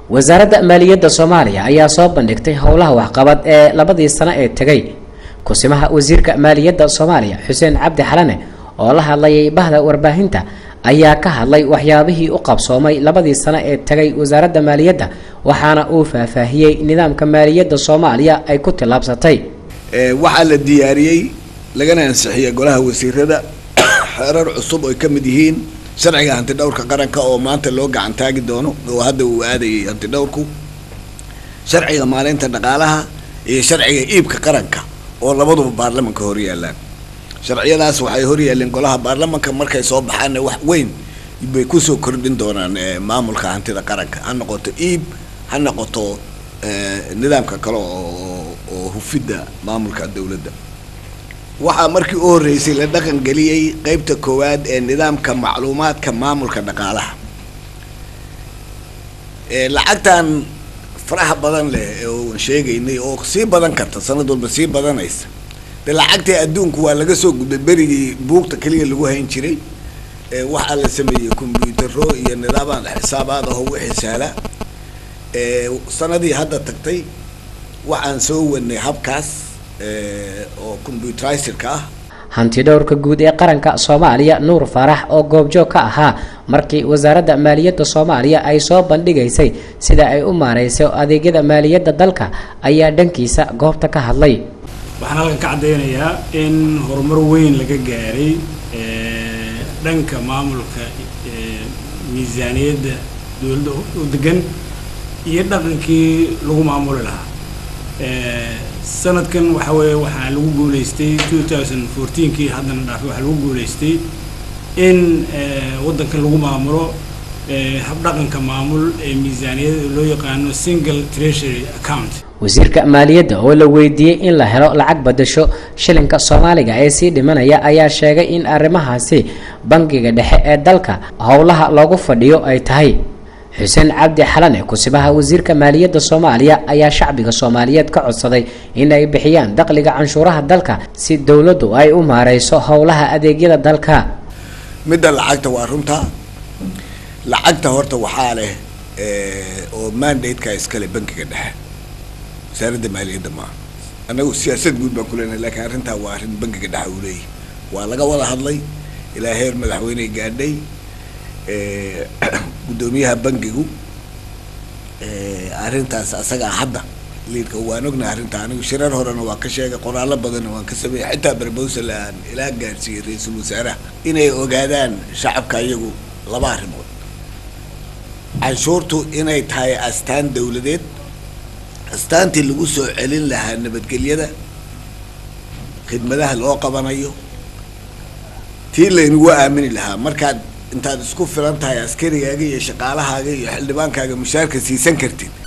wasaaradda maaliyadda soomaaliya ayaa soo bandhigtay howlaha waxqabad ee labadii sano ee tegay kusimaha wasiirka maaliyadda soomaaliya xuseen cabdi xalane oo la hadlayay bahda warbaahinta ayaa ka hadlay waxyaabihii u qabsoomay labadii sano ee tegay wasaaradda maaliyadda waxaana uu faahfaahiyey nidaamka maaliyadda soomaaliya ay ku tillaabsatay waxaa la diyaariyey lagana ansixiyey golaha wasiirada xeerar cusub oy ka mid yihiin sharciga hantidhowrka qaranka oo maanta loo gacan taagi doono oo hadda uu aadayay hantidhowrku sharciga maalinta dhaqaalaha iyo sharciga iibka qaranka oo labaduba baarlamanka hor yaalaan sharciyadaas waxay hor yaaleen golaha baarlamanka markay soo baxaanna wax weyn bay kusoo kordhin doonaan maamulka hantida qaranka ha noqoto iib ha noqoto nidaamka kale oo oo hufidda maamulka dowladda waxaa markii u horreysay la dhaqan geliyey qeybta koowaad ee nidaamka macluumaadka maamulka dhaqaalaha lacagtan faraha badan leh oo sheegaynay oo sii badan karta sanad walba sii badanaysa de lacagtii adduunku waa laga soo gudbay berigii buugta keliya lagu hayn jiray waxaa la sameeyey combyutaro iyo nidaamaan xisaabaad aho wixii sahla sanadii hadda tagtay waxaan soo wadnay habkaas oo combyuterizerka ah hanti dhowrka guud ee qaranka soomaaliya nuur faarax oo goobjoog ka ahaa markii wasaaradda maaliyadda soomaaliya ay soo bandhigaysay sida ay u maareyso adeegyada maaliyadda dalka ayaa dhankiisa goobta ka hadlay waxaan halkan ka caddeynayaa in horumar weyn laga gaaray dhanka maamulka miisaaniyadda dowladda u degan iyo dhaqankii lagu maamuli lahaa sanadkan waxa weeye waxaa lagu guuleystay two thousand fourteenkii haddana dhaafay waxaa lagu guuleystay in waddankan lagu maamulo habdhaqanka maamul ee miisaaniyada loo yaqaano single treasury account wasiirka maaliyadda oo la weydiiyey in la helo lacag badasho shilinka soomaaliga ee sii dhimanaya ayaa sheegay in arrimahaasi bangiga dhexe ee dalka howlaha loogu fadhiyo ay tahay xuseen cabdi xalane kusibaha wasiirka maaliyadda soomaaliya ayaa shacbiga soomaaliyeed ka codsaday in ay bixiyaan dakhliga canshuuraha dalka si dowladdu ay u maareyso howlaha adeegyada dalka midda lacagta waa runtaa lacagta horta waxaa leh oo mandate-ka iskale bankiga dhexe wasaaradda maaliyadda maaha annagu siyaasad guud baan kuleenahay lakiin arrintaa waa arrin bankiga dhexe uu leeyahy waa laga wada hadlay ilaa heer madaxweyne gaadhay guddoomiyaha bankigu arrintaas asagaa hadda liidka waan ognahay arrinta anigu shirar horena waa ka sheegay qoraallo badanna waan ka sameeyey xitaa barbowsal aan ilaa gaadhsiiyey ra-iisul wasaaraha inay ogaadaan shacabka iyagu laba arrimood canshuurtu inay tahay astaan dawladeed astaantii lagu soo celin lahaa nabadgelyada khidmadaha loo qabanayo tii laynagu aamini lahaa markaad intaad isku filan tahay askarigaaga iyo shaqaalahaaga iyo xildhibaankaaga mushaarka siisan kartid